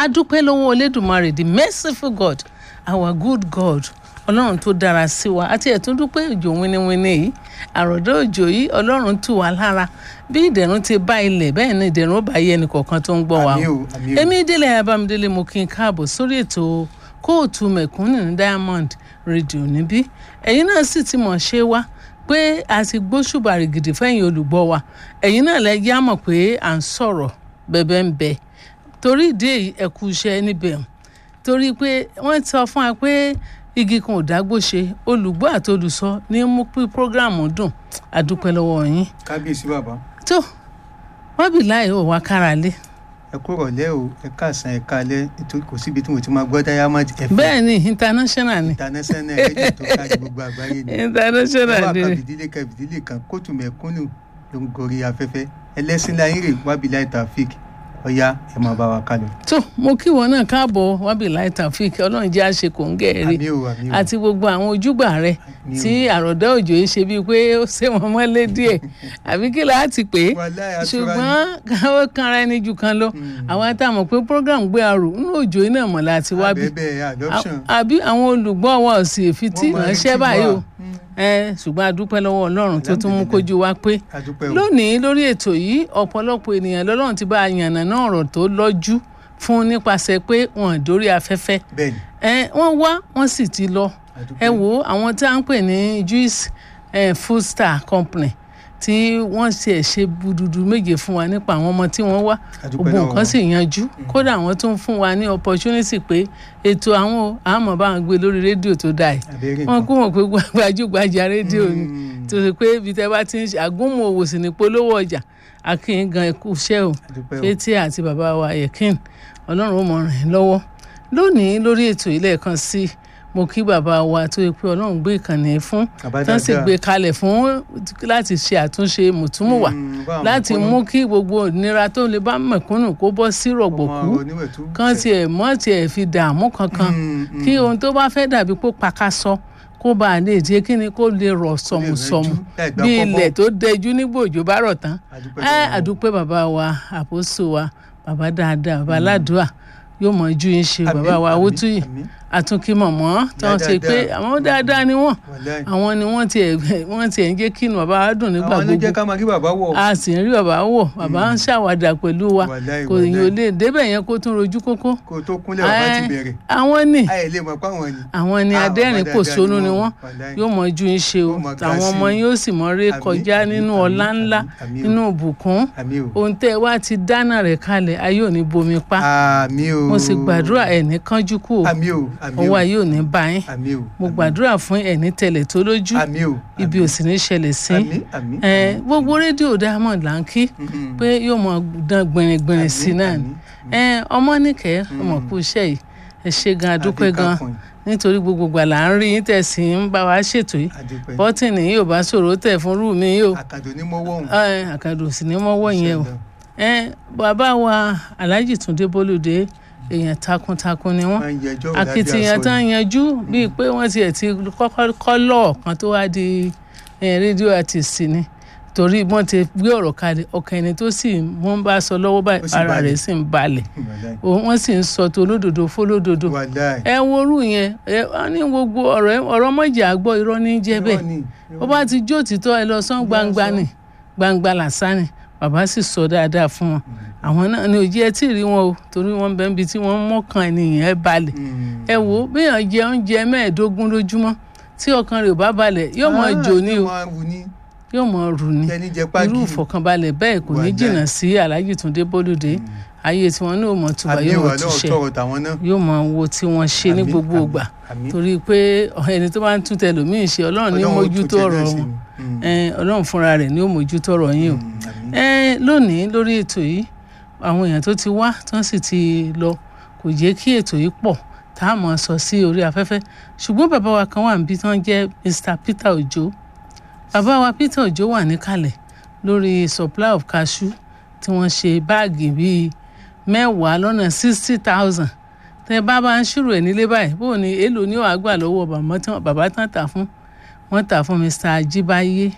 adúpẹ́ lọ́wọ́ Olódùmarè the merciful God our good God ọlọ́run tó dára sí wa àti ẹ̀tún dúpẹ́ òjò winiwini yìí àròdá òjò yìí ọlọ́run tù wá lára bí ìdẹ̀rùn ti bá ilẹ̀ bẹ́ẹ̀ ni ìdẹ̀rùn ó bá yẹ ẹnì kọ̀ọ̀kan tó ń gbọ́ wa Àmín o, àmín o. èmi délé abamidélé mo kí n káàbọ̀ sórí ètò kóòtù mẹ̀kúnnù ní Diamond rédíò níbí ẹ̀yin náà sì ti mọ̀ ṣe wá pé a ti gbóṣùbà rìgìdì fẹ́yìn olùgbọ́ wa ẹ̀yin náà lẹ yá mọ̀ pé à ń sọ̀rọ̀ bẹ́ẹ̀ ń bẹ torí ìdí èyí ẹ kú iṣẹ́ níbẹ̀ torí pé wọ́n sọ fún wa pé igi kan ò dágbó ṣe olùgbọ́ àti olùsọ ní mú pí prógráàmù dùn àdúpẹ́ lọ́wọ́ yín kábíyèsí bàbá tó wọ́n bì láì ò wá kára lé ẹ kú rọ̀lẹ́ o ẹ káàsán ẹ káalẹ́ nítorí kò síbi tí mo ti máa gbọ́ Diamond FM bẹ́ẹ̀ ni international ni international rédíò tó kárí gbogbo àgbáyé ni international wọ́n ni wà kàbìdílé kàbìdílé kan kóòtù mẹ̀kúnnù ló ń gorí afẹ́fẹ́ ẹlẹ́sìn láyé rè wábìláì tàfíìk ọ̀yá ẹ máa bá wa kálọ. tó mo kí wọn náà káàbọ̀ wábì láì tàfíìk ọlọ́run jẹ́ àṣẹ kò ń gẹ̀ẹ́rì àmì o àmì o àti gbogbo àwọn ojúgbà rẹ Àmín o. tí àròdá òjò yìí ṣe bíi pé ó ṣe wọn mọ́lé díẹ̀ àbí kí láti pè é Wàláhì atura ni. ṣùgbọ́n káwọ́ kanra ẹni jù kan lọ àwọn àtàwọn pé program gbé arò nínú òjò yìí náà mọ̀ láti wá bí abẹ́bẹ́ adoption àbí àwọn olùgbọ́ wa ò sì fi tí Wọ́n máa ń ránṣẹ́ kí wa. báyìí o Mm. ẹ ṣùgbọ́n a dúpẹ́ lọ́wọ́ ọlọ́run tó tún mú kójú wa pé adúpẹ́ o lónìí lórí ètò yìí ọ̀pọ̀lọpọ̀ ènìyàn lọ́lọ́run ti bá a yànnà náà ọ̀rọ̀ tó lọ́jú fún nípasẹ̀ pé wọ́n dórí afẹ́fẹ́ bẹ́ẹ̀ ni ẹ wọ́n wá wọ́n sì ti lọ adúpẹ́ ẹ wo àwọn tí a ń pè ní juice eh, food star company tí wọ́n ṣe ṣe bududu méje fún wa nípa àwọn ọmọ tí wọ́n wá Adúpẹ́ gbogbo lọ́wọ́ nǹkan sì yanjú kódà wọ́n tún fún wa ní opportunity pé ètò àwọn àmọ́ bá wọn gbé lórí rédíò tó dáa yìí abẹ́rẹ́ wọ́n nǹkan kú mọ̀ pé gbajúgbajà rédíò ni Mm. tó ṣe pé ibi tẹ́ bá ti ń ṣe àgúnmọ̀ òwò sì ní polówó ọjà akínyìn gan ẹkú iṣẹ́ o adúpẹ́ o fétí àti bàbá wa yẹkin ọlọ́run ó mọ ràn yín lọ́wọ́ lónìí lórí ètò ilé ẹ̀kan sí mo kí bàbá wa tó yẹ pé ọlọ́run gbé ìkànnì fún Bàbá tán sì dáadáa. gbé kalẹ̀ fún láti ṣe àtúnṣe mùtúmùwà Mm, bá àwọn láti mẹ̀kúnnù. mú kí gbogbo ìnira tó lè bá mẹ̀kúnnù kó bọ́ sí rọ̀gbọ̀kú Ọmọ oníwẹ̀tú. kán tiẹ̀ mọ́ tiẹ̀ fi dààmú kankan Mm, mm. kí ohun tó bá fẹ́ dàbí pé pakasọ kó bá a lè jẹ́ kí ni kó lè rọ̀ sọ̀mùsọ̀mù láì gbà bí kọ́bọ̀. ilẹ̀ tó dẹjú nígbà òjò bá rọ̀ tán Adúpẹ́ ẹ lọ́wọ́. àdúpẹ́ bàbá wa àpòsò wa bàbá dáadáa bàbá aládùúà yóò mọ ju yín ṣe Àmín, bàbá wa àmín, awótúyì àmín. àtúnkí mọ̀mọ́ tí wọ́n ṣe pé Dáadáa. àwọn dáadáa ni wọ́n Wàláhì. àwọn ni wọ́n tiẹ̀ wọ́n tiẹ̀ ń jẹ́ kí inú bàbá wa dùn nígbà àwọn ló jẹ́ gbogbo ká máa rí bàbá wọ̀. a sì ń rí bàbá wò bàbá ń ṣàwàdà pẹ̀lú wa Wàláhì, kò yín ò wàláhì. lè débẹ̀ yẹn kó tún rojú kókó kó o tó kúnlẹ̀ bàbá ti Ẹ, bẹ̀rẹ̀. àwọn ni ayé lè mọ̀ pé àwọn ni. àwọn ni Ah, adẹ́rìn bàbá kò dáadáa sónú ni ni wọ́n. wọ́n Wàláhì. yóò mọ ju yín ṣe o Wọ́n mọ ga àwọn sí ọmọ i. yín yóò sì mọ ré Àmín, kọjá àmín, nínú àmín, ọlá ńlá àmín o. nínú ìbùkún àmì o. ohun tẹ́ ẹ wá ti dáná rẹ̀ kalẹ̀ ayé ò ní bomi pa àmì o. mo sì gbàdúrà ẹ̀ ní kánjú kú o àmì o. àmì o. ọwọ́ ayé ò ní bá yín àmì o. mo gbàdúrà fún ẹ̀ ní tẹ̀lẹ̀ tó lójú àmì o. ibi ò sì ní ṣẹlẹ̀ sí àmì àmì. ẹ gbogbo rédíò Diamond là ń kí Mhm. pé yóò mọ dán gbìnrìngbìnrìn sí náà ni ẹ ọmọ nìkẹ́ ọmọ kú iṣẹ́ yìí ẹ ṣe gan adúpẹ́ gan Adékàkùn. nítorí gbogbo gbà là ń rí yín tẹ̀sí ń bá wa ṣètò yìí Adúpẹ́. bọ́tìnì yìí ò bá ṣòro tẹ̀ fún rú mi yìí o àkàdò ní mọ́wọ́ òun. ẹ, àkàdò sì ní mọ́wọ́ yẹn o ẹ bàbá wa Alhaji Túndé Bólúdé èèyàn takuntakun ni wọ́n máa ń yẹjọ́ akitiyan tán yanjú bíi pé wọ́n tiẹ̀ ti kọ́kọ́ kọ́ lọ́ọ̀ kan tó wá di eh, rédíò artist ni torí wọ́n ti gbé ọ̀rọ̀ kalẹ̀ ọkàn ẹni tó sì wọ́n bá sọ lọ́wọ́ Ó báyìí sì ara balẹ̀. rẹ̀ sì ń balẹ̀ Òun- wọ́n sì ń sọ tó olódodo fólódodo wàláì. ẹ worú yẹn ẹ wọ́n ní gbogbo ọ̀rọ̀ ọ̀rọ̀ mọ̀jà gbọ́ irọ́ ní jẹ́ bẹ́ẹ̀ Irọ́ ni, bó bá ti jó òtítọ́ ẹ lọ sán gbangba ni gbangba làṣà ni bàbá sì sọ dáadáa fún wọn àwọn náà ni òjì ẹ tí ì rí wọn o torí wọn bẹ níbi tí wọn mọkàn ènìyàn ẹ balẹ̀ Mm. ẹ wò ó béèyàn jẹ oúnjẹ mẹ́ẹ̀ẹ́dógún lójúmọ́ tí ọkàn rẹ̀ ò bá balẹ̀ yóò mọ Ah, jò ní o yóò máa wù ní yóò mọ rù ní kẹ́ni jẹ páàkì. irú ìfọ̀kànbalẹ̀ bẹ́ẹ̀ kò ní Wàláì. jìnnà sí Alhaji Túndé Bólúdé ayé tiwọn náà mọ tuba àmì yóò mọ ìwà náà túṣẹ tọrọ tàwọn náà. yóò mọ wo tí wọ́n ṣe ní Àmín, gbogbo àmín, ìgbà àmín. torí pé ẹni tó bá ń tún tẹlòmíì ṣe Ọlọ́run ní Ọlọ́run ó mójútó tún ọ̀rọ̀ tẹ̀ náà sí wọn ni. Mm. Eh, Ọlọ́run fúnra rẹ̀ ní ó mójútó ọ̀rọ̀ yín o Mm, àmín. ẹ lónìí lórí ètò yìí àwọn èèyàn tó ti wá tí wọ́n sì ti lọ kò jẹ́ kí ètò yìí pọ̀ tá a mọ̀ sọ sí orí afẹ́fẹ́ ṣùgbọ́n bàbá wa kan wà níbi tí wọ́n jẹ́ Mr Peter Ojo bàbá wa Peter Ojo wà níkàlẹ̀ lórí supply of cashew tí wọ́n ṣe báàgì bíi mẹ́wàá lọ́nà sixty thousand tẹ bá bá ń ṣírò ẹ̀ nílé báyìí bóun ni èèlò ni ó wàá gbà lọ́wọ́ bàbá tán- bàbá tán tà fún wọ́n tà fún Mr Ajíbáyé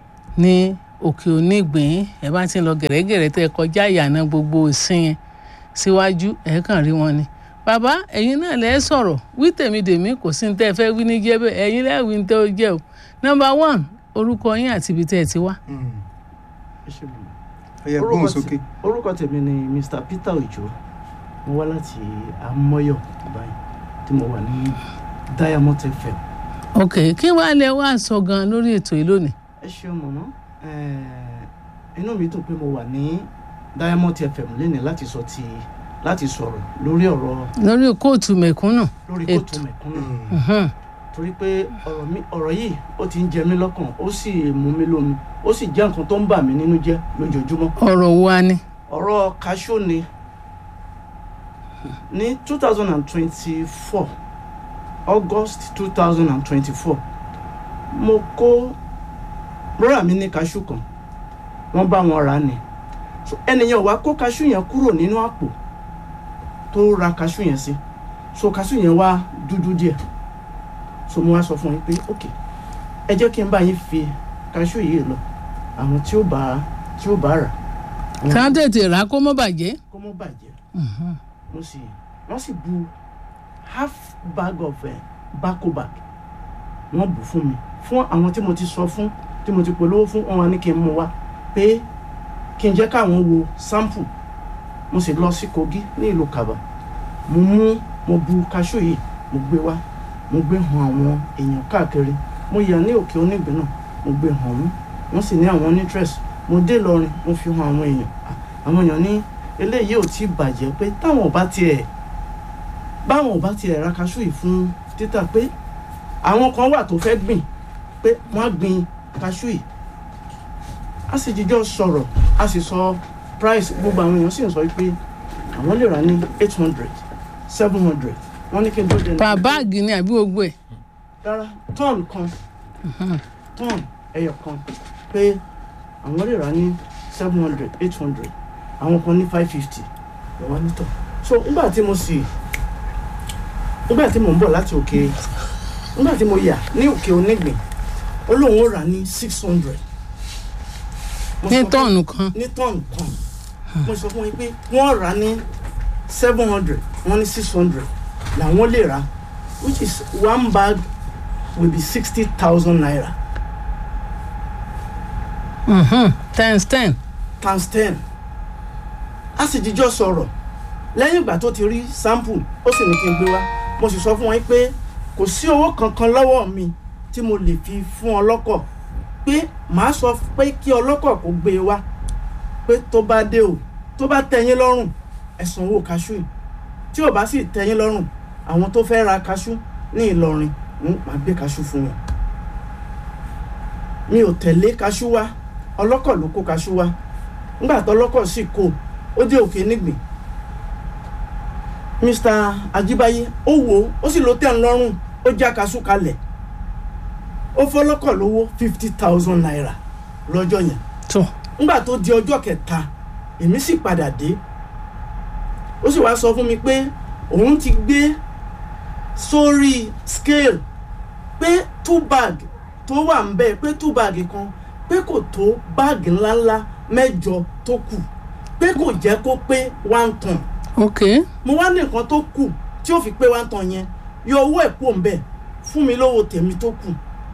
ní òkè onígbìn ẹ bá ti ń lọ gẹ̀rẹ́gẹ̀rẹ́ tẹ kọjá ìyànà gbogbo ìsìn yẹn síwájú ẹ̀ kàn rí wọn ni bàbá ẹ̀yin náà lẹ́ sọ̀rọ̀ wí tèmi dèmí kò sí ní tẹ́ ẹ fẹ́ wí ní jẹ́ bẹ́ẹ̀ ẹ̀yin lẹ́wí ní tẹ́ ó jẹ́ o number one orúkọ yín àti ibi tẹ́ ẹ ti wá. ẹ ṣe bùnú. ọyẹ gbóhùn sókè. orúkọ tèmi ni mr peter ojo mo wá láti amọyọ báyìí tí mo wà ní diamond fm. ok kí wàá lẹ wá sọ gan lórí ètò yìí lónìí. ẹ ṣeun mọ̀mọ́ inú mi dùn pé mo wà ní diamond fm lénìí láti sọ ti láti sọ̀rọ̀ lórí ọ̀rọ̀ lórí kóòtù mẹ̀kúnnù. lórí Ètò. kóòtù mẹ̀kúnnù Mhm. torí pé ọ̀rọ̀ mi ọ̀rọ̀ yìí ó ti ń jẹ mí lọ́kàn ó sì mú mi lómi ó sì jẹ́ nǹkan tó ń bà mí nínú jẹ́ lójoojúmọ́ ọ̀rọ̀ wa ni. ọ̀rọ̀ kaṣó ni ní two thousand and twenty-four august two thousand and twenty-four mo kó brọ́dà mi ní kaṣú kan wọ́n bá wọn rà á ni So, ẹnìyàn wá kó kaṣú yẹn kúrò nínú àpò tó ra kaṣú yẹn sí so kaṣú yẹn wá dúdú díẹ̀ so mo wá sọ fún yín pé ok ẹ jẹ́ kí n bá yín fi kaṣú yìí lọ àwọn tí ó bá tí ó bá rà àwọn ká tètè rà kó mọ́ bàjẹ́. kó mọ́ bàjẹ́ Mhm. wọ́n sì wọ́n sì bu half bag of uh, bako bag wọ́n bù fún mi fún àwọn tí mo ti sọ fún tí mo ti polówó fún wọn wá ní kí n mú wá pé kí n jẹ́ káwọn wo sample mo sì lọ sí kogi ní ìlú kaba mo mú mo bu kaṣú yìí mo gbé wá mo gbé hàn àwọn èèyàn káàkiri mo yà ní òkè onígbín náà mo gbé hàn wọ́n wọ́n sì ní àwọn interest mo dé lọrin mo fi hàn àwọn èèyàn àwọn èèyàn ní eléyìí ò tí ì bàjẹ́ pé táwọn ò bá tiẹ̀ báwọn ò bá tiẹ̀ ra kaṣú yìí fún títà pé àwọn kan wà tó fẹ́ gbìn pé wọ́n á gbin kaṣú yìí a sì jíjọ́ sọ̀rọ̀ a sì sọ price gbogbo àwọn èèyàn sì ń sọ pé àwọn lè rà ní eight hundred seven hundred wọ́n ní kí n tó dé pa báàgì ni àbí gbogbo ẹ̀. rárá tọ́ọ̀nù kan tọ́ọ̀nù ẹyọ kan pé àwọn lè rà ní seven hundred eight hundred àwọn kan ní five fifty lọ́wọ́ nítọ̀ so nígbà tí mo sì nígbà tí mo ń bọ̀ láti òkè nígbà tí mo yà ní òkè onígbìn ó lóun ó rà ní six hundred ní tọ́ọ̀nù kan. ní tọ́ọ̀nù kan mo sọ fún yín pé wọ́n rà ní seven hundred wọ́n ní six hundred làwọn lè rà which is one bag will be sixty thousand naira Mhm. times ten. times ten a sì jíjọ́ sọ̀rọ̀ lẹ́yìn ìgbà tó ti rí sample ó sì ní kí n gbé wá mo sì sọ fún wọn pé kò sí owó kankan lọ́wọ́ mi tí mo lè fi fún ọlọ́kọ̀ pé màá sọ pé kí ọlọ́kọ̀ kó gbé e wá pé tó bá dé o tó bá tẹ́yín lọ́rùn ẹ san owó kaṣú yìí tí ò bá sì tẹ́yín lọ́rùn àwọn tó fẹ́ ra kaṣú ní Ìlọrin ń máa gbé kaṣú fún wọn mi ò tẹ̀lé kaṣú wá ọlọ́kọ̀ ló kó kaṣú wá nígbà tó ọlọ́kọ̀ sì kó ó dé òkè nígbìn Mr. Ajíbáyé ó wò ó ó sì ló tẹ̀ ń lọ́rùn ó já kaṣú kalẹ̀ ó fọlọ́kọ̀ lówó fifty thousand naira lọ́jọ́ yẹn tó nígbà tó di ọjọ́ kẹta èmi sì padà dé ó sì wá sọ fún mi pé òun ti gbé sórí scale pé two bag tó wà ń bẹ pé two bag kan pé kò tó báàgì ńláńlá mẹ́jọ tó kù pé kò jẹ́ kó pé one ton ok mo wá ní nǹkan tó kù tí ó fi pé one ton yẹn yọ owó ẹ̀ kúrò ń bẹ̀ fún mi lówó tèmi tó kù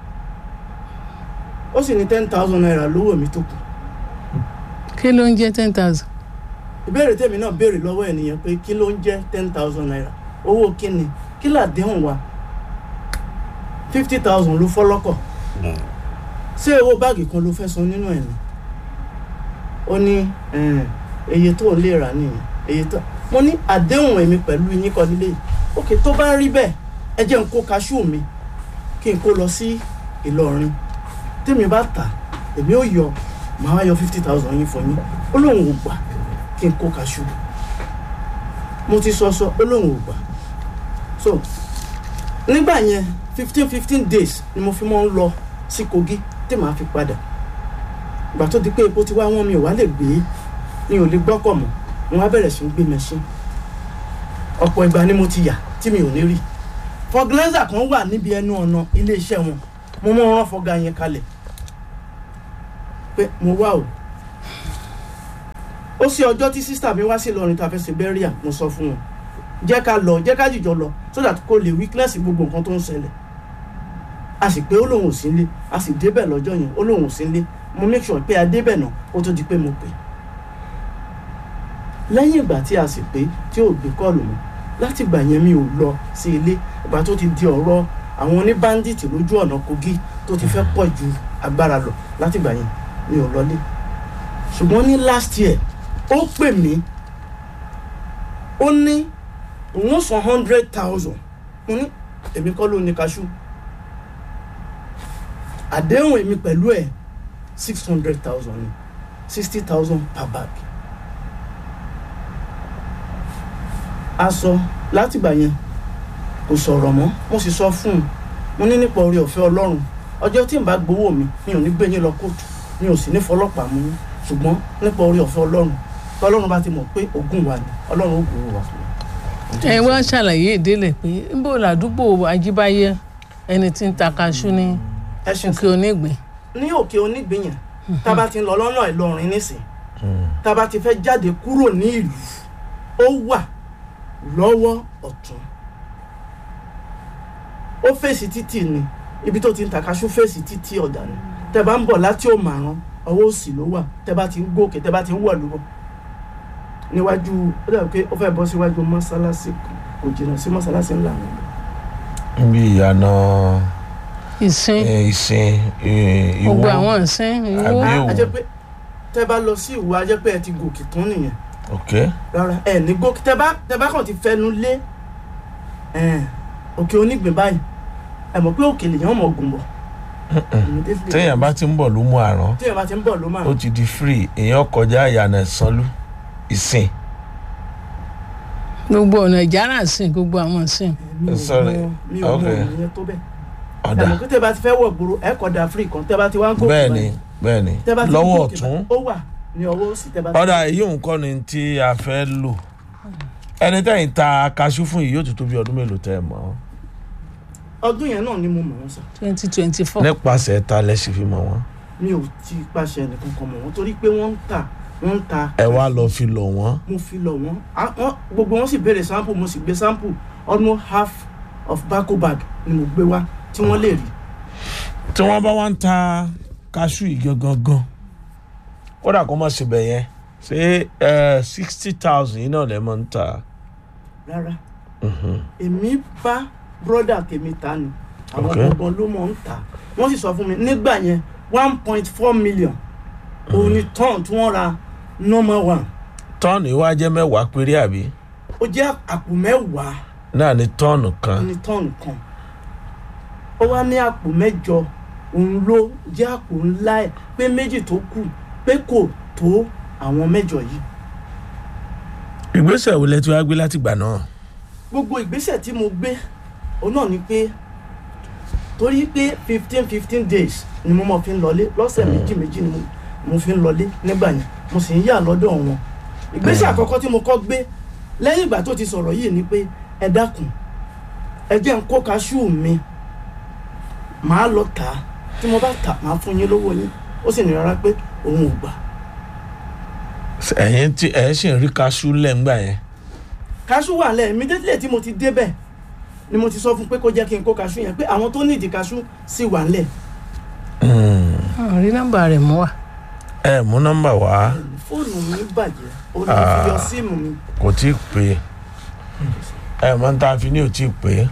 ó sì ní ten thousand naira lówó mi tó kù kí ló ń jẹ́ ten thousand. ìbéèrè tèmi náà béèrè lọ́wọ́ ènìyàn pé kí ló ń jẹ́ ten thousand naira owó kíni kí làdéhùn wa fifty thousand ló fọ́lọ́kọ̀ ṣé owó báàgì kan ló fẹ́ san nínú ẹ̀ ni ó ní eh, iye tó lè rà nìyẹn iye tó mo ní àdéhùn èmi pẹ̀lú yín kọ́ nílé yìí òkè tó bá rí bẹ́ẹ̀ ẹ jẹ́ n kó kaṣú mi kí n kó lọ sí Ìlọrin tèmi bá tà èmi ò yọ màá wá yọ fifty thousand yín fún yín ó lóun ò gbà kí n kó kaṣú mo ti sọ sọ ó lóun ò gbà so nígbà yẹn fifteen fifteen days ni mo fi mọ́ ń lọ sí Kogi tí màá fi padà ìgbà tó di pé epo ti wá wọn mi ò wá lè gbé mi ò lè gbọ́kọ̀ mọ́ mo wá bẹ̀rẹ̀ sí ń gbé mẹ́ṣín ọ̀pọ̀ ìgbà ni mo ti yà tí mi ò ní rí fọgilẹ́sà kan wà níbi ẹnu ọ̀nà iléeṣẹ́ wọn mo mọ̀ rán fọgá yẹn kalẹ̀ pé mo wá o ó sí ọjọ́ tí sísítà mi wá sí Ìlọrin tá a fẹ́ ṣe bẹ́ríà mo sọ fún wọn jẹ́ ká lọ jẹ́ ká jìjọ lọ so that kò lè weakness gbogbo nǹkan tó ń ṣẹlẹ̀ a sì pé ó lóun ò sí nílé a sì débẹ̀ lọ́jọ́ yẹn ó lóun ò sí nílé mo make sure pé a débẹ̀ náà ó tó di pé mo pè lẹ́yìn ìgbà tí a sì pé tí ò gbé kọ́ọ̀lù mọ́ láti ìgbà yẹn mi ò lọ sí ilé ìgbà tó ti di ọ̀rọ̀ àwọn oníbáńdíìtì lójú ọ̀nà Kogi tó ti fẹ́ pọ̀ ju agbára lọ láti ìgbà yẹn mi ò lọlé ṣùgbọ́n ní last year ó pè mí ó ní òun san hundred thousand mo ní èmi kọ́ ló ní kaṣú àdéhùn èmi pẹ̀lú ẹ̀ six hundred thousand ni sixty thousand per bag aṣọ látìgbà yẹn kò sọ̀rọ̀ mọ́ mo sì sọ fún un mo ní nípa oore ọ̀fẹ́ ọlọ́run ọjọ́ tí n bá gbowó mi mi ò ní gbé yín lọ kóòtù mi ò sì ní fọlọ́pàá mú yín ṣùgbọ́n nípa oore ọ̀fẹ́ ọlọ́run tọ́lọ́run bá ti mọ̀ pé ogún wa ni ọlọ́run ó gbowó wa fún wa. ẹ wá ṣàlàyé ìdílé pé níbo làdúgbò ajíbáyé ẹni tí ń ta kaṣú ní ẹ ṣe òkè onígbìn ní òkè onígbìyàn tá a bá ti ń lọ lọ́nà Ìlọrin nísìn tá a bá ti fẹ́ jáde kúrò ní ìlú ó wà lọ́wọ́ ọ̀tún ó fèsì títì ni ibi tó ti ń tàkàṣú fèsì títì ọ̀dà ni tẹ bá ń bọ̀ láti òmàrán ọwọ́ òsì ló wà tẹ bá ti ń gòkè tẹ bá ti ń wọ̀ lúbọ̀ níwájú ó dàbí pé ó fẹ́ bọ́ síwájú mọ́sálásí kan kò jìnnà sí mọ́sálásí ńlá wọn. níbi ìyànà ìsìn eh, ìsìn eh, ìwọ gbogbo àwọn ìsìn ìwọ Àbí Ewu. a jẹ́ pé tẹ bá lọ sí ìwọ a jẹ́ pé ẹ ti gòkè tán nìyẹn ok rárá ẹ ní gòkè tẹ bá tẹ bá kàn ti fẹnu lé ẹ, òkè onígbìn báyìí ẹ mọ̀ pé òkè lèyàn mọ̀ gùn bọ̀ Immediately. téèyàn bá ti ń bọ̀ ló mú àrán téèyàn bá ti ń bọ̀ ló máa ó ti di free èèyàn kọjá ìyànà ìsanlú ìsìn gbogbo ọ̀nà ìjára ìsìn gbogbo àwọn ìsìn mi ò Sorry. mọ mi ò mọ Okay. ìyẹn tó bẹ́ẹ̀ ẹ ọ̀dà mọ̀ pé tẹ bá ti fẹ́ wọ̀ gbòòrò ẹ kọ̀ dà free kan tẹ bá ti wá ń gòkè bẹ́ẹ̀ ni báyìí, bẹ́ẹ̀ ni tẹ bá ti ń lọ́wọ́ gòkè ọ̀tún báyìí, ó wà ní ọwọ́ òsì tẹ bá ti ọ̀dà èyí nǹkan ni tí a fẹ́ lò ẹni tẹ́yìn ta kaṣú fún yìí yóò ti tó bí ọdún mélòó tẹ́ ẹ mọ̀ ọdún yẹn náà ni mo mọ̀ wọ́n sọ twenty twenty four nípasẹ̀ ta lẹ́sìn fi mọ̀ wọ́n mi ò ti pàṣẹ ẹnìkan kan mọ̀ wọ́n torí pé wọ́n ń tà wọ́n ń ta ẹ wá lọ fi lọ̀ wọ́n mo fi lọ wọn Ah, wọn- gbogbo wọn sì béèrè sample mo sì gbé sample almost half of bako bag ni mo gbé wá tí wọ́n lè rí tí wọ́n bá wá ń ta kaṣú yìí gangan gan kódà kó má ṣe bẹ̀ yẹn ṣé sixty thousand yìí náà lẹ́ mọ̀ ń ta rárá èmi bá brọ́dà tèmi ta ni àwọn Okay. gbọ̀ngàn ló mọ̀ ń tà wọ́n sì sọ fún mi nígbà yẹn one point four million òun ni tọ́ọ̀n tí wọ́n ra number one tọ́ọ̀nù yìí wá jẹ́ mẹ́wàá péré àbí ó jẹ́ àpò mẹ́wàá náà ni tọ́ọ̀nù kan ní tọ́ọ̀nù kan ó wá ní àpò mẹ́jọ òun ló jẹ́ àpò ńlá ẹ̀ pé méjì tó kù pé kò tó àwọn mẹ́jọ yìí ìgbésẹ̀ wo lẹ ti wá gbé látìgbà náà gbogbo ìgbésẹ̀ tí mo gbé òun náà ni pé torí pé fifteen fifteen days ni mo mọ̀ fi ń lọlé lọ́sẹ̀ méjì méjì ni mo- mo fi ń lọlé nígbà yẹn mo sì ń yà lọ́dọ̀ wọn ìgbésẹ̀ àkọ́kọ́ tí mo kọ́ gbé lẹ́yìn ìgbà tó ti sọ̀rọ̀ yìí ni pé ẹ dákun ẹ jẹ́ n kó kaṣú mi màá lọ tà á tí mo bá tà màá fún yín lówó yín ó sì ní rárá pé òun ò gbà ẹ̀yin tí ẹ̀ ṣì ń rí kaṣú lẹ́ngbà yẹn kaṣú wà lẹ immediately tí mo ti débẹ̀ ni mo ti sọ fún pé kó jẹ́ kí n kó kaṣú yẹn pé àwọn tó nídìí kaṣú sì wà ńlẹ̀ àwọn rí nọ́mbà rẹ̀ mú wa ẹ mú nọ́mbà wá fóònù mi bàjẹ́ òun ni mo fi yọ síìmù mi. kò tí ì pé ẹ mọ tá a fi ní ò tí ì pé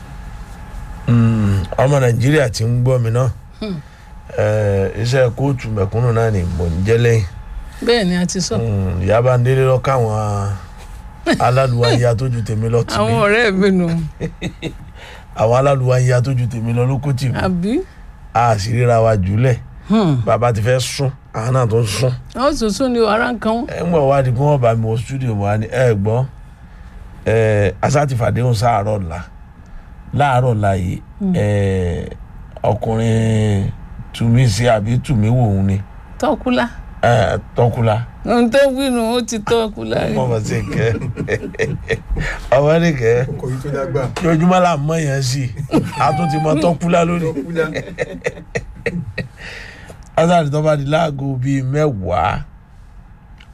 Mm, ọmọ nàìjíríà ti ń gbọ́ mi náà ẹ, iṣẹ́ kóòtù mẹ̀kúnnù náà ni mò ń jẹ́ lẹ́yìn bẹ́ẹ̀ ni a ti sọ Mm, ìyá bá ń délé lọ káwọn alálùwà ya tó ju tèmi lọ tì àwọn mí ọ̀rẹ́ mi nù àwọn alálùwà ya tó ju tèmi lọ ló kó tì mí àbí a sì ríra wa jùlẹ̀ Hmm. bàbá ti fẹ́ sún àwọn náà tó ń sún àwọn tuntun ni ara ń kan wọn. ẹ ń bọ̀ wá di pé wọ́n bá mi wọ stúdíò wa ni ẹ gbọ́ ẹ asátìfàdéhùn sáàárọ̀ ọ̀la láàárọ̀ ọ̀la yìí ẹ ọkùnrin tùmí sí àbí tùmí wò ó ni tọ́kúlá ẹ tọ́kùlá ohun tó wínú ó ti tọ́kúlá rí ọmọ ọmọ sí kẹ ọmọ ní kẹ ọkọ̀ yìí tó dágbà kí ojúmọ́ là ń mọ̀ yẹn sí a tún ti mọ tọ́kùlá lónìí lọ́kúlá asátì tó bá di láago bíi mẹ́wàá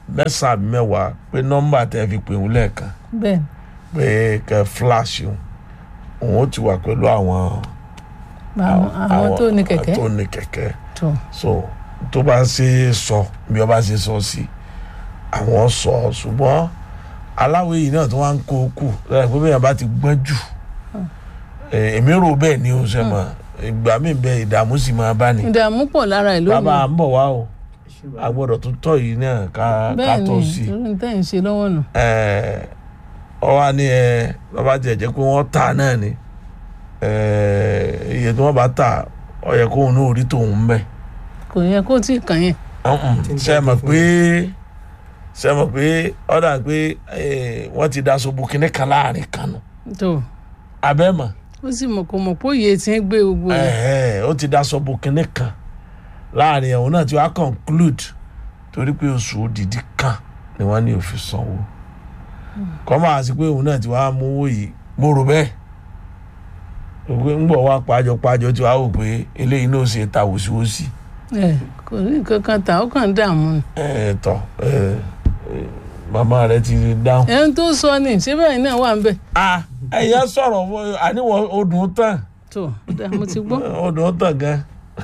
mẹ́sàn-án àbí mẹ́wàá pé nọ́mbà tẹ́ fi pè ń lẹ́ẹ̀kan bẹ́ẹ̀ pé kẹ́ flash òun òun ó ti wà pẹ̀lú àwọn ni àwọn àwọn tó ní kẹ̀kẹ́ tó ní kẹ̀kẹ́ tó so tó bá ṣe é sọ bí ọba ṣe sọ sí àwọn sọ ṣùgbọ́n aláwọ̀ yìí náà tó wá ń kó kù lẹ́yìn pé bẹ́ẹ̀ bá ti gbọ́n jù eh, èmi rò bẹ́ẹ̀ ni o ṣe mọ̀ ìgbà mi bẹ ìdààmú sì máa bá ní. ìdààmú pọ̀ lára ẹ̀ bàbá lónìí à ń bọ̀ wá o ẹ ṣe a bàbá gbọ́dọ̀ tó tọ̀ yìí náà ká ká bẹ́ẹ̀ tó ni sí i. torí tẹ́ ń ṣe lọ́wọ́ nù Eh, ọ wá ní ẹ bàbá tiẹ̀ jẹ́ pé wọ́n tà náà ni Eh, iye tí wọ́n bá tà ọ yẹ kóun náà rí tòun bẹ́ẹ̀ kò yẹ kó tí ì kàn yẹn ṣe mọ̀ pé ṣe mọ̀ pé ọ̀dà pé eh, wọ́n ti daṣọ bu kinní kan láàrin kan nù tó abẹ́ mọ̀ ó sì mọ̀ kó mọ̀ pé òye ti ń gbé gbogbo rẹ̀ ẹ̀hẹ́, ó ti daṣọ bu kinní kan láàrin ẹ̀hún náà tí wàá conclude torí pé oṣù òdìdí kan ni wọ́n ní òfin sanwó kọ́ máa sí pé òun náà ti wàá mú owó yìí mo rò bẹ́ẹ̀ òwe ń bọ̀ wá pàjọ pàjọ tí wàá wò pé eléyìí náà ṣe ta wòsíwòsí ẹ kò ní nǹkan kan tà ó kàn ń dààmú ni ẹ̀ tọ́ ẹ̀ màmá rẹ ti dáhùn. ẹni tó sọ ni ṣé bẹ́ẹ̀ náà wà ń bẹ̀ ah ẹ̀yà sọ̀rọ̀ fún- àníwọ̀ odùn tán tó dá mo ti gbọ́ odùn tán gan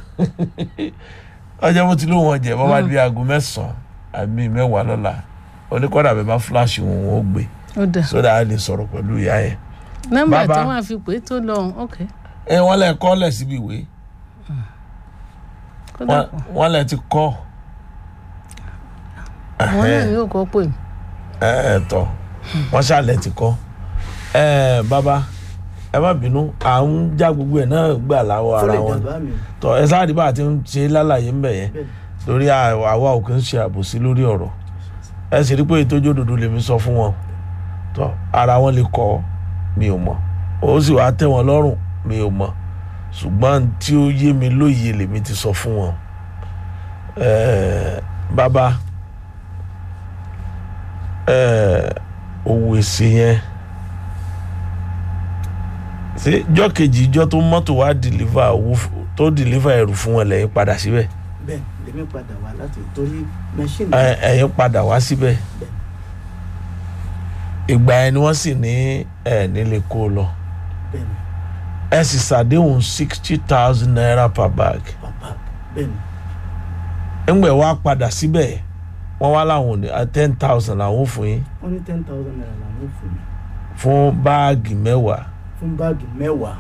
ọjọ́ bó ti ló wọn jẹ bọ́bá di aago mẹ́sàn-án àbí mẹ́wàá lọ́la oníkọ́dà bẹ́ẹ̀ bá fúláṣì wọn wọn ó gbé ó dà sódà á lè sọ̀rọ̀ pẹ̀lú ìyá yẹn. nọ́mbà Bàbá. tí wọ́n á fi pè é tó lọ ok ẹ wọ́n lẹ kọ́ lẹ̀ síbi ìwé kó Wọ́n- dàpọ̀ wọ́n lẹ ti kọ́ àwọn náà ni yóò kọ́ pè mí ẹ ẹ tọ́ wọ́n ṣàlẹ̀ ti kọ́ ẹ bàbá ẹ má bínú à ń já gbogbo ẹ̀ náà gbà láwọ̀ ara fọlẹ̀ wọn dàbá mi tọ́ ẹ sáré bá a ti ń ṣe lálàyé ń bẹ̀ yẹn bẹ́ẹ̀ torí àwa àwa ò kì í ṣe àbòsí lórí ọ̀rọ̀ ẹ sì rí pé ìtọ́jú òdodo lèmi sọ fún wọn tọ́ ara wọn lè kọ́ mi ò mọ̀ ó sì wá tẹ́ wọn lọ́rùn mi ò mọ̀ ṣùgbọ́n tí ó yé mi lóye lèmi ti sọ fún wọn Ẹ̀ẹ́, bàbá ẹ̀ẹ́, òwò èsì yẹn ṣé jọ́ kejì ìjọ́ tó mọ́tò wá dìlífà owó f- tó dìlífà ẹrù fún wọn lẹ́yìn padà síbẹ̀ bẹ́ẹ̀ lèmi padà wá láti torí mẹ́ṣíìnì ẹ- ẹ̀yin padà wá síbẹ̀ ìgbà yẹn ni wọ́n sì ní ẹ̀ nílé kó o lọ bẹ́ẹ̀ ni ẹ sì ṣàdéhùn sixty thousand naira per bag bàbá bẹ́ẹ̀ ni ńgbẹ̀ wá padà síbẹ̀ wọ́n wá láwọn ò ní ten thousand làwọn ò fún yín wọ́n ní ten thousand naira làwọn ò fún mi fún báàgì mẹ́wàá fún báàgì mẹ́wàá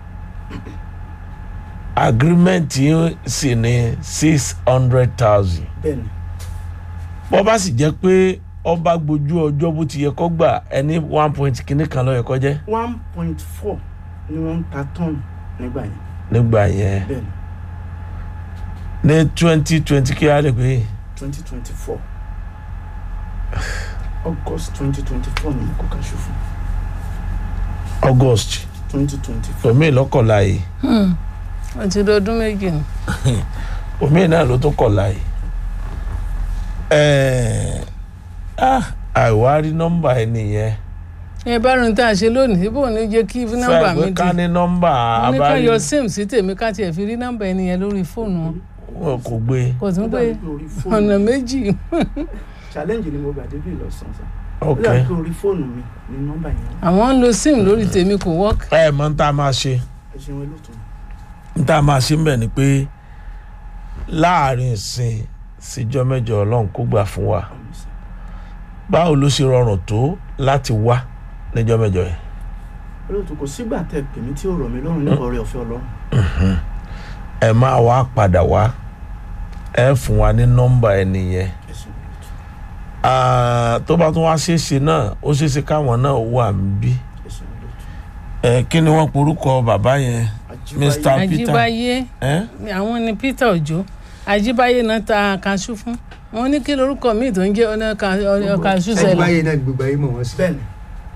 agreement yín sì ní six hundred thousand bẹ́ẹ̀ ni bọ́ bá sì jẹ́ pé ọba gbójú ọjọ́ bó ti yẹ kó gbà ẹni one point kìíní kan ló yẹ kó jẹ́ one point four ni wọ́n ń ta tọ́ọ̀nù nígbà yẹn nígbà yẹn bẹ́ẹ̀ ni ní twenty twenty kí á lè pè é. twenty twenty four august twenty twenty four ni mo kọ́ kaṣu fún august twenty twenty four omi lọ́kọ̀ọ́lá yìí wọ́n ti lọ ọdún méjì ni omi náà ló tún kọ̀ọ́lá yìí ẹ̀ẹ́ ah àìwárí nọ́mbà ẹ nìyẹn ẹ bá rin tá a ṣe lónìí bó ní jẹ́ kí nọ́mbà mi fẹ́ di ká ní nọ́mbà mo ní ká abárí yọ sim sí tèmi ká tiẹ̀ fi rí nọ́mbà ẹni yẹn lórí fóònù wọn wọn kò gbé kò tún ó pé dàbí pé orí fóònù ọ̀nà méjì challenge ni mo gbà débi lọ́sàn-án sá ó ok dàbí pé orí fóònù mi ni nọ́mbà yẹn wà. àwọn ń lo sim lórí tèmi kò wọ́ọ̀kì ẹ mọ̀ ń tá a máa ṣe ẹ ṣeun ẹ lóòótọ́ ń tá a máa ṣe ń bẹ̀ ni pé láàrin ìsìn síjọ́ mẹ́jọ ọlọ́run kó gbà fún wa àmì sá báwo ló ṣe rọrùn tó láti wá níjọ́ mẹ́jọ yẹn olóòótọ́ kò sígbà tẹ pè mí tí ó rọ̀ mí lọ́rùn nípa ọrẹ ọ̀fẹ́ ọlọ́run ẹ máa wá padà wá ẹ fún wa ní nọ́mbà ẹni yẹn ẹ ṣeun olóòótọ́ Ah, tó bá tún wá ṣeéṣe náà ó ṣeéṣe káwọn náà wà níbí ẹ ṣeun olóòótọ́ ẹ kí ni wọ́n porúkọ bàbá yẹn Ajíbáyé Mr. Peter. àjíbáyé ẹ àwọn ni peter òjò àjíbáyé náà ta kaṣú fún wọn ní kí lorúkọ míì tó ń jẹ́ ọ̀nà ka- ọ̀nà kaṣú ẹgbẹ́ sẹlẹ̀ ayé náà ni gbogbo ayé mọ̀ wọ́n sí. bẹ́ẹ̀ ni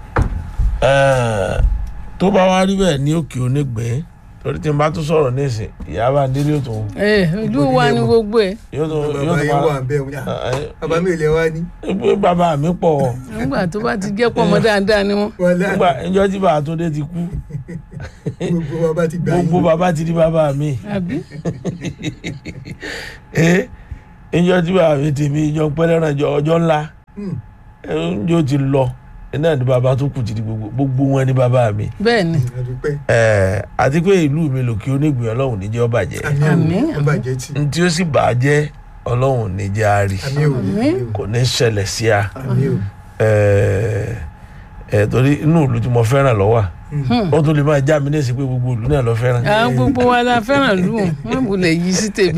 ẹ tó bá wá rí bẹ́ẹ̀ ní òkè onígbẹ́ torí tí n bá tún sọ̀rọ̀ nísìn ìyá bá délé yóò tún ẹ ìlú wa ni gbogbo ẹ yóò tún yóò bàbá tún yẹn wà máa bẹ́ẹ̀ wọ́n ẹ, bàbá mi ò lè wá ní. ẹ, pé bàbá mi pọ̀ nígbà tó bá ti jẹ́ pọ̀ mọ́ dáadáa ni wọ́n wọ́n lá nígbà ìjọ tí bàbá tó dé ti kú gbogbo bàbá ti gbà gbogbo yín. bàbá ti di bàbá mi àbí ẹ ìjọ tí bàbá mi tèmi ìjọ pẹ́lẹ́ràn ìjọ ọjọ́ ńlá Hmm. ẹ̀ńjọ́ ti lọ iná ní bàbá tó kù ti di gbogbo gbogbo wọn ní bàbá mi bẹ́ẹ̀ ni àdúpẹ́ Ẹ̀, àti pé ìlú mi lòkè onígbìn ọlọ́run níjẹ́ ó bàjẹ́ àmì Àmín, ò àmín. bàjẹ́ tì n tí ó sì bàjẹ́ ọlọ́run níjẹ́ á rí àmì ò Àmín. kò ní ṣẹlẹ̀ sí a àmì ò Ẹ̀, ẹ̀, torí inú ìlú tí mo fẹ́ràn lọ́wọ́ Hmm. ó tún lè máa já mi ní ìsìn pé gbogbo ìlú náà lọ fẹ́ràn. àwọn gbogbo wa la fẹ́ràn lù ú wọ́n bulẹ̀ yí sí tèmi.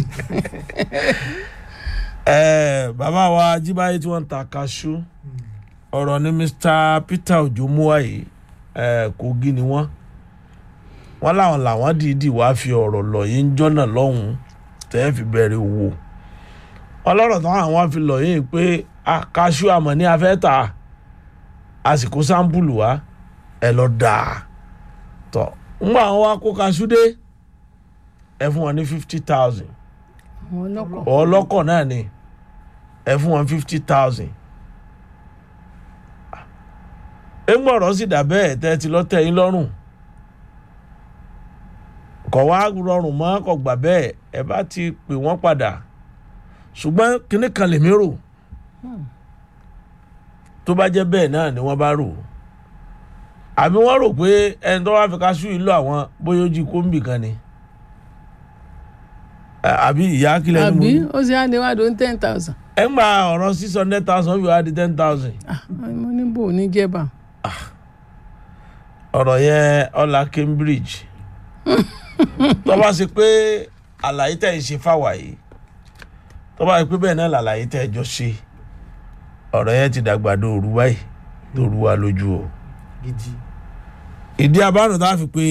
Ẹ̀, bàbá wa Ajíbáyé tí wọ́n ń ta kaṣú ọ̀rọ̀ ni Mr Peter Ojo muwaye ẹ̀ Kogi ni wọ́n wọ́n láwọn làwọn dìídì wá fi ọ̀rọ̀ lọ yìí ń jọ́nà lọ́hùn-ún tẹ́ ẹ fi bẹ̀rẹ̀ wò wọ́n lọ́rọ̀ táwọn àwọn fi lọ yìí pé "Ah, kaṣú àmọ́ ní afẹ́ tà àsìkò sáǹpùlù wa ẹ lọ dà á tọ́ ńgbà wọn wá kó kaṣú dé ẹ fún wọn ní fifty thousand àwọn ọlọ́kọ̀ ọlọ́kọ̀ náà ni ẹ fún wọn fifty thousand. ẹgbọ́rọ̀ sì dà bẹ́ẹ̀ tẹ́ ti lọ tẹ́ yín lọ́rùn kọ̀ wá rọrùn mọ́ kọ̀ gbà bẹ́ẹ̀ ẹ bá ti pè wọ́n padà ṣùgbọ́n kinní kan lèmi rò tó bá jẹ́ bẹ́ẹ̀ náà ni wọ́n bá rò àbí wọ́n rò pé ẹni tó wá fi ká sú ìlú àwọn bóyá ó jí kóńbì kan ni àbí ìyá kílẹ̀ ni mo àbí ní ó sì á lè wá dún ten thousand. ẹ ń gba ọ̀rọ̀ six hundred thousand fi wá di ten thousand Ah, mo ní bò ní jẹba. ọ̀rọ̀ yẹn ọ̀la Cambridge tó bá ṣe pé àlàyé tẹ̀ ń ṣe fáwa yìí tó bá ṣe pé bẹ́ẹ̀ náà làlàyé tẹ̀ jọ ṣe ọ̀rọ̀ yẹn ti dàgbà dòru báyìí dòru wa lójú o gidi ìdí abánu tá a fi pé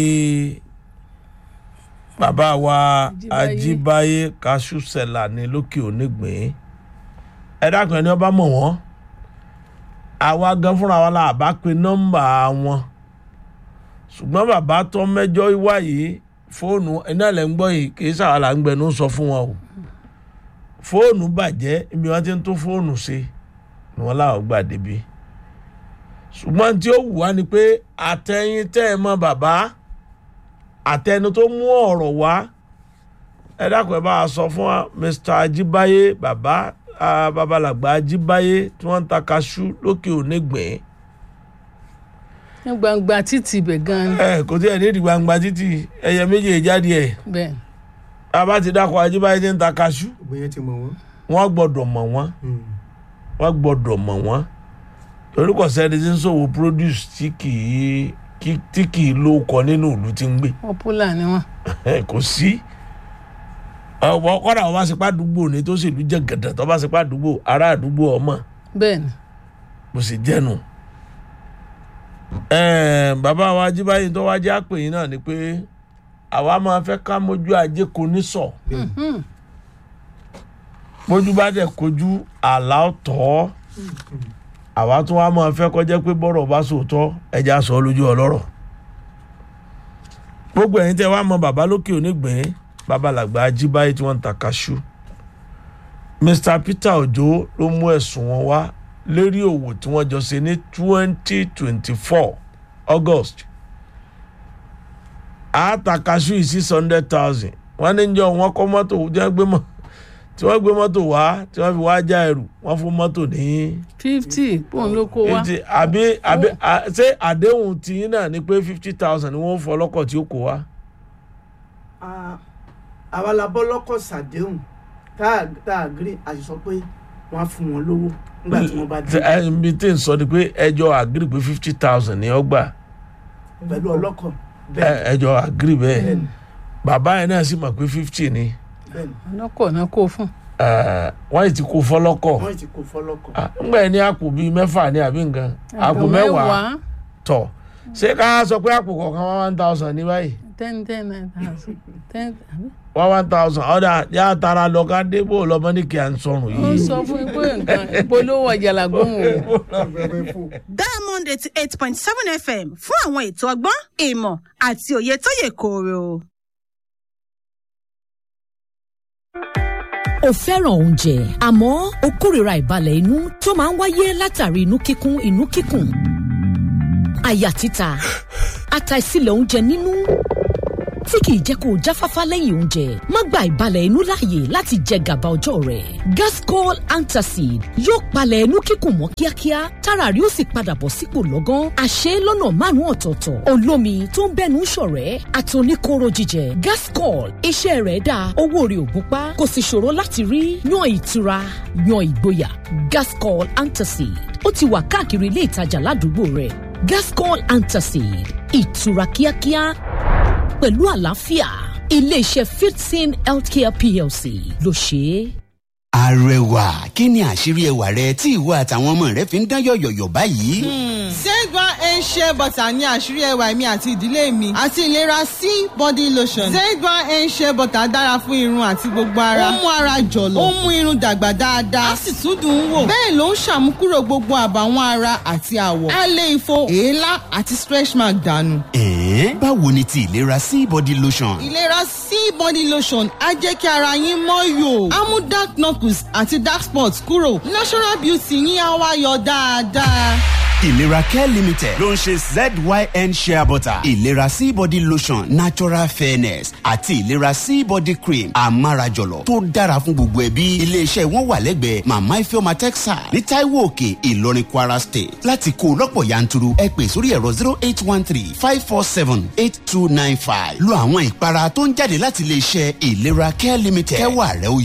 bàbá wa Ajíbáyé. Ajíbáyé Kashusela ní lókè onígbìn ẹ dákun ẹni ọba mọ̀ wọ́n àwa gan fúnra wa la bá pe nọ́mbà wọn ṣùgbọ́n bàbá tó mẹ́jọ wá yìí fóònù iná lẹ́ ń gbọ́ yìí kì í sàwọn là ń gbẹnu sọ fún wọn o fóònù bàjẹ́ ibi wọn ti ń tún fóònù ṣe ni wọn láwọn gbà débi ṣùgbọ́n tí ó wù wá ni pé àtẹ̀yìn tẹ́ ẹ mọ bàbá àtẹnu tó mú ọ̀rọ̀ wá ẹ dákun ẹ bá a sọ fún wa Mr. Ajíbáyé bàbá ah, babalàgbà Ajíbáyé tí wọ́n ń ta kaṣú lókè onígbìn ní gbangba títì ibẹ̀ gan-an ni. ẹ kò tí ẹ ní ìdí gbangba títì ẹyẹ méjì jáde ẹ bẹ́ẹ̀ bàbá ti dákọ̀ Ajíbáyé tí ń ta kaṣú gbogbo yẹn ti mọ̀ wọ́n. wọ́n gbọ́dọ̀ mọ̀ wọ́n Hmm. wọ́n gbọ́dọ̀ mọ̀ wọ́n torí kò sẹ́ni tí ń ṣòwò produce tí kì í kí- tí kì í ló kọ nínú ìlú tí ń gbé popular ni wọ́n. kò sí ọ̀pọ̀ kọ́dà wọ́n bá ṣe pa àdúgbò ní tó sì lú jẹ́ gẹ̀dẹ̀ tó bá ṣe pa àdúgbò ará àdúgbò ọmọ bẹ́ẹ̀ ni kò sì jẹ́nu. Ẹ̀ẹ́n, bàbá wa Ajíbáyé tó wá jẹ́ àpè yín náà ni pé àwa máa fẹ́ ká mójú ajé kò ní sọ Mhm. mójú bá dẹ̀ kojú àlá ọ̀tọ̀ àwa tún wá máa fẹ́ kọjá pé bọ́rọ̀ bá sòótọ́ ẹja sọ ọ́ lójú ọlọ́rọ̀ gbogbo ẹ̀yin tẹ́ wá mọ bàbá lókè onígbìn babalàgbà Ajíbáyé tí wọ́n ń ta kaṣú Mr Peter Ojo ló mú ẹ̀sùn wọn wá lérí òwò tí wọ́n jọ ṣe ní twenty twenty four August àáta kaṣú yìí six hundred thousand wọ́n ní jọ wọ́n kọ́ mọ́tò tí wọ́n gbé mọ́ tí wọ́n gbé mọ́tò wá tí wọ́n fi wá já ẹrù wọ́n fún mọ́tò ní fifty pọ́ùn ló kó wá. fifty àbí àbí à- ṣé àdéhùn tiyín náà ni pé fifty thousand ni wọ́n fọ ọlọ́kọ̀ tí ó kó wá. Ah, àwa la bọ́ lọ́kọ̀ sàdéhùn tá a tá a agree a sì sọ pé wọ́n á fún wọn lówó nígbà tí wọ́n bá dé ẹ ibi tí n sọ ni pé ẹjọ́ àgírí pé fifty thousand ni ó gbà pẹ̀lú ọlọ́kọ̀ ẹ bẹ́ẹ̀ ẹjọ́ àgírí bẹ́ẹ̀ bẹ́ẹ̀ni bàbá yẹn náà sì mọ̀ pé fifty ni bẹ́ẹ̀ni ọlọ́kọ̀ náà kó fún. ẹ, wọ́n yìí ti kó fọlọ́kọ̀ wọ́n ti kó fọlọ́kọ̀ Ah, ńgbà yẹn ní àpò bíi mẹ́fà ní àbí nǹkan àpò mẹ́wàá tọ̀ ṣé ká sọ pé àpò kọ̀ọ̀kan wá one thousand ní báyìí ten ten nine thousand ten àbí? wá one thousand ọ̀dà yá tara lọ ká débò lọ́mọ ní kí à ń sọnù ó yìí. sọ fún mi pé nǹkan ìpolówó ọjà làgbóhùn o. Afẹ́fẹ́ fò. diamond eighty eight point seven fm fún àwọn ètò ọgbọ́n ìmọ̀ àti òye tó yè kooro. o fẹ́ràn oúnjẹ àmọ́ o kórìíra ìbalẹ̀ inú tó máa ń wáyé látàrí inú kíkún inú kíkùn àyà títa àtàìsílẹ̀ oúnjẹ nínú tí kìí jẹ́ kó o jáfáfá lẹ́yìn oúnjẹ má gba ìbalẹ̀ inú láàyè láti jẹ gàba ọjọ́ rẹ̀ gascol antacid yóò palẹ̀ inú kíkùn mọ́ kíákíá tára rí ó sì padà bọ̀ sípò lọ́gán àṣẹ lọ́nà márùn-ún ọ̀tọ̀ọ̀tọ̀ olómi tó ń bẹ́nu ṣọ̀rẹ́ àtòníkóró jíjẹ gascol iṣẹ́ rẹ̀ dáa owó rẹ̀ ò gúnpá kò sì ṣòro láti rí yan ìtura yan ìgboyà gascol antacid ó ti wà káàkiri ilé ìtajà ládùúgbò rẹ̀ gascol antacid ìtura kíákíá pẹ̀lú àlàáfíà iléeṣẹ́ fifteen healthcare plc ló ṣe é. arẹwà kí ni àṣírí ẹwà rẹ tí ìwọ àtàwọn ọmọ rẹ fi ń dán yọ̀yọ̀yọ̀ báyìí. Zegba and shea butter ní àṣírí ẹwà mi àti ìdílé mi àti ìlera sí body lotion. Zegba and shea butter dára fún irun àti gbogbo ara. Ó mú ara jọ̀lọ̀. Ó mú irun dàgbà dáadáa. Á sì tún dùn ún wò. Bẹ́ẹ̀ ló ń ṣàmúkúrò gbogbo àbàwọ́n ara àti àwọ̀. Á lé ifo, èélá àti stretch mark dànù. ẹ̀ẹ́n báwo ni ti ìlera sí body lotion. Ìlera sí body lotion á jẹ́ kí ara yín mọ́ yòó. Á mú dark knuckles àti dark spots kúrò. Natural beauty yín á wá yọ dáadáa. ìlera care limited ló ń ṣe zyn shea butter ìlera sí body lotion natural fairness àti ìlera sí body cream amárajọlọ tó dára fún gbogbo ẹbí iléeṣẹ́ wọn wà lẹ́gbẹ̀ẹ́ mama ifeoma texas ní taiwo òkè ìlọrin kwara state láti kó o lọ́pọ̀ yanturu ẹ pè sórí ẹ̀rọ zero eight one three five four seven eight two nine five lo àwọn ìpara tó ń jáde láti iléeṣẹ́ ìlera care limited kẹwàá rẹ ó